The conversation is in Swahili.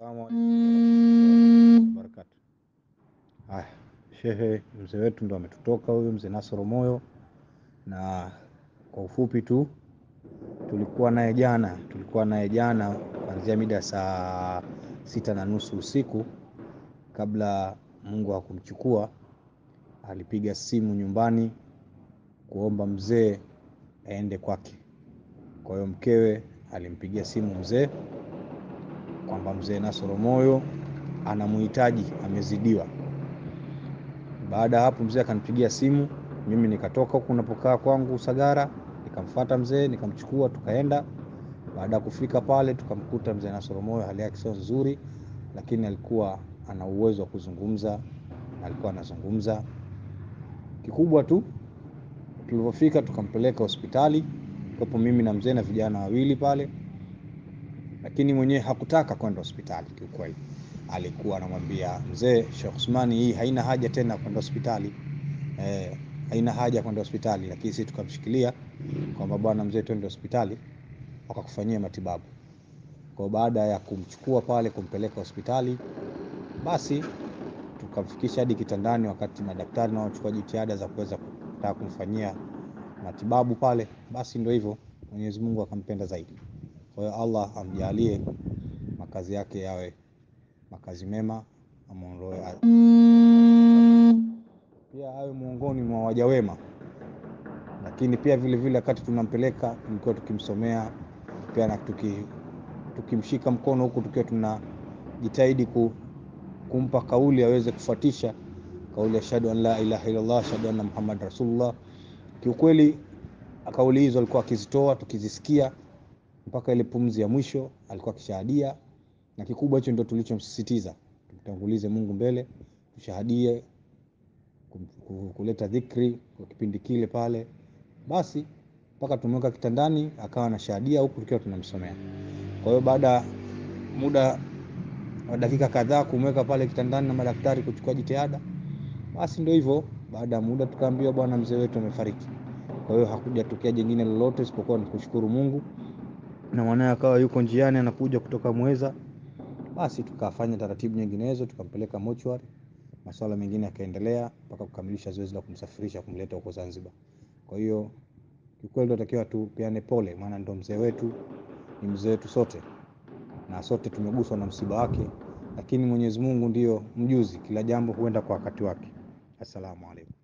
Assalamu alaikum warahmatullahi wabarakatuh. Haya, shehe, mzee wetu ndo ametutoka huyu mzee Nasoro Moyo, na kwa ufupi tu tulikuwa naye jana, tulikuwa naye jana kuanzia mida saa sita na nusu usiku, kabla Mungu hakumchukua alipiga simu nyumbani kuomba mzee aende kwake. Kwa hiyo mkewe alimpigia simu mzee kwamba mzee Nasoro Moyo anamuhitaji, amezidiwa. Baada ya hapo, mzee akanipigia simu, mimi nikatoka huku napokaa kwangu Usagara, nikamfuata mzee, nikamchukua, tukaenda. Baada ya kufika pale, tukamkuta mzee Nasoro Moyo hali yake sio nzuri, lakini alikuwa ana uwezo wa kuzungumza, alikuwa anazungumza. Kikubwa tu tulipofika, tukampeleka hospitali, kwapo mimi na mzee na vijana wawili pale lakini mwenyewe hakutaka kwenda hospitali. Kiukweli alikuwa anamwambia mzee Sheikh Usmani, hii haina haja tena kwenda hospitali eh, haina haja kwenda hospitali. Lakini sisi tukamshikilia kwamba bwana mzee, twende hospitali wakakufanyia matibabu. Kwa baada ya kumchukua pale kumpeleka hospitali, basi tukamfikisha hadi kitandani, wakati madaktari nao wachukua jitihada za kuweza kutaka kumfanyia matibabu pale. Basi ndio hivyo, Mwenyezi Mungu akampenda zaidi. Kwa hiyo Allah amjalie makazi yake yawe makazi mema, amuondoe pia awe miongoni mwa waja wema. Lakini pia vile vile wakati tunampeleka tulikuwa tukimsomea pia na tuki, tukimshika mkono huku tukiwa tunajitahidi ku, kumpa kauli aweze kufuatisha kauli ashhadu an la ilaha illallah ashhadu anna Muhammad rasulullah. Kiukweli kauli hizo alikuwa akizitoa tukizisikia mpaka ile pumzi ya mwisho alikuwa akishahadia, na kikubwa hicho ndio tulichomsisitiza, tumtangulize Mungu mbele, tushahadie kuleta dhikri kwa kipindi kile pale. Basi mpaka tumeweka kitandani, akawa anashahadia huku tukiwa tunamsomea. Kwa hiyo baada ya muda wa dakika kadhaa kumweka pale kitandani na madaktari kuchukua jitihada, basi ndio hivyo. Baada ya muda tukaambiwa, bwana mzee wetu amefariki. Kwa hiyo hakujatokea jingine lolote isipokuwa ni kushukuru Mungu na mwanae akawa yuko njiani anakuja kutoka Mweza. Basi tukafanya taratibu nyinginezo, tukampeleka mochwari, masuala mengine yakaendelea mpaka kukamilisha zoezi la kumsafirisha kumleta huko Zanzibar. Kwa hiyo kiukweli tunatakiwa tupeane pole, maana ndo mzee wetu, ni mzee wetu sote na sote tumeguswa na msiba wake, lakini Mwenyezi Mungu ndiyo mjuzi, kila jambo huenda kwa wakati wake. Assalamu alaikum.